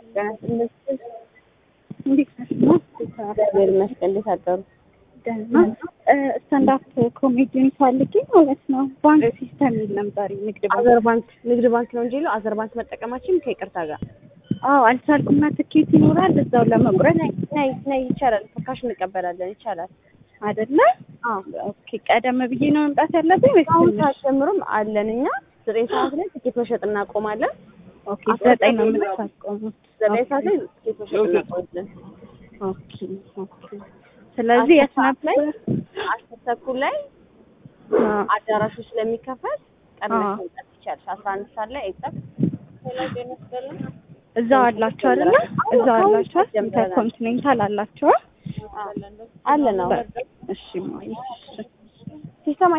እንዴት ነሽ? ነው እግዚአብሔር ይመስገን። እንዴት አደሩ? ደህና ስታንዳፕ ኮሜዲን ፈልጌ ማለት ነው። ባንክ ሲስተም የሚል ነበር ንግድ ባንክ። አዘር ባንክ ንግድ ባንክ ነው እንጂ ይለው አዘር ባንክ መጠቀማችን ከይቅርታ ጋር አዎ አልቻልኩና ትኬት ይኖራል እዛው ለመቁረጥ ነይ ነይ ይቻላል። ካሽ እንቀበላለን ይቻላል። አይደለ? አዎ ኦኬ። ቀደም ብዬ ነው መምጣት ያለብኝ ወይስ አሁን ትንሽ? ሰዓት ጀምሮም አለን እኛ ዘጠኝ ሰዓት ላይ ትኬት መሸጥ እናቆማለን። ኦኬ። ዘጠኝ ነው የምታስቆሙት? ዘጠኝ ሰዓት ላይ ትኬት መሸጥ እናቆማለን። ኦኬ ኦኬ። ስለዚህ የት ነበር? አስር ተኩል ላይ አዎ። አዳራሹ ስለሚከፈት ቀድመሽ አዎ። መምጣት ትችያለሽ። አስራ አንድ ሰዓት ላይ ኤግዛክት እዛው አላችሁ አይደለ? እዛው አላችሁ ኢንተርኮንቲኔንታል አላችሁ? አለ ነው እሺ ማይ እሺ ሲስተም